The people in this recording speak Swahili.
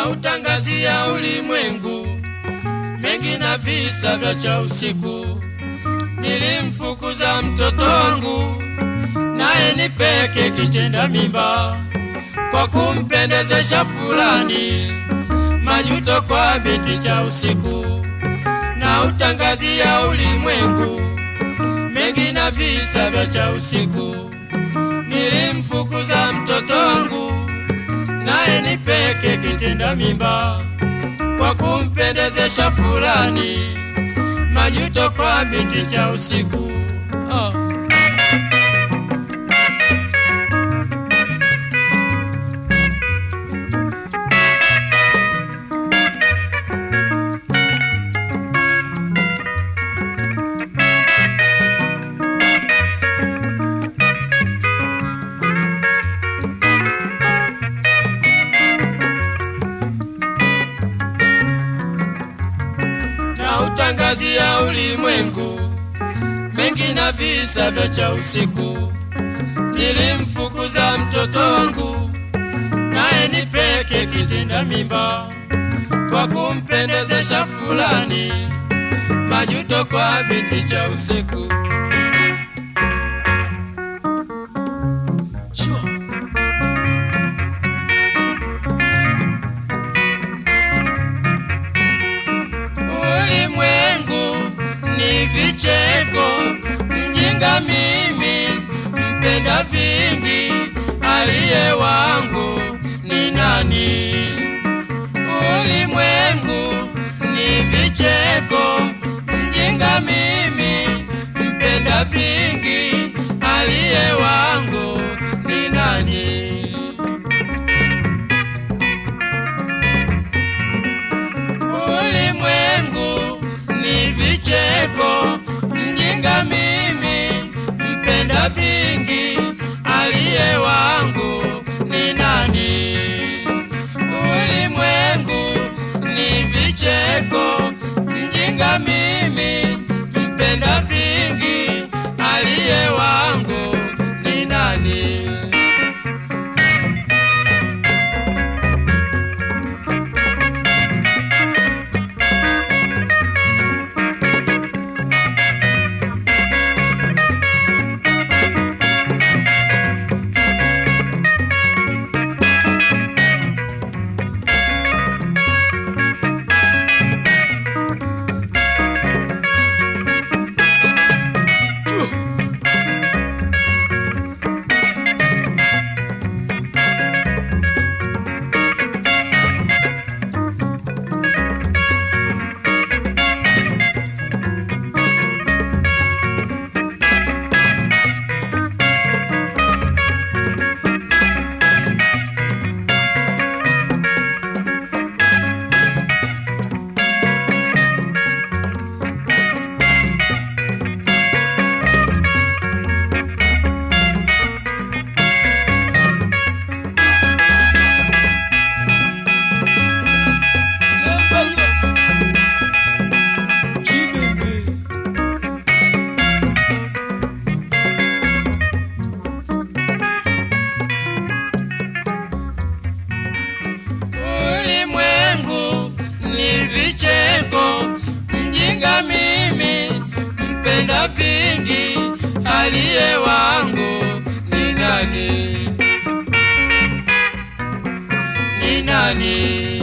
na utangazia ulimwengu mengi na visa vya cha usiku. Nilimfukuza mtoto wangu naye ni peke kitenda mimba kwa kumpendezesha fulani, majuto kwa binti cha usiku na utangazia ulimwengu mengi na visa vya cha usiku. Nilimfukuza mtoto wangu naye ni peke kitenda mimba kwa kumpendezesha fulani, majuto kwa binti cha usiku oh. na utangazia ulimwengu mengi na visa vya cha usiku. Nilimfukuza mtoto wangu naye ni peke kitenda mimba kwa kumpendezesha fulani, majuto kwa binti cha usiku. Sure. Ulimwengu ni vicheko, mjinga mimi, mpenda vingi, aliye wangu ni nani? Ulimwengu ni vicheko, mjinga mimi, mpenda vingi, aliye wangu ni nani? Ulimwengu ni vicheko, mjinga mimi, mpenda vingi, aliye wangu ni nani? Ulimwengu ni vicheko, mjinga mimi, mpenda vingi, aliye wangu ni nani? Ulimwengu ni vicheko, mjinga mimi, mpenda vingi, aliye wangu ni nani? Ni nani?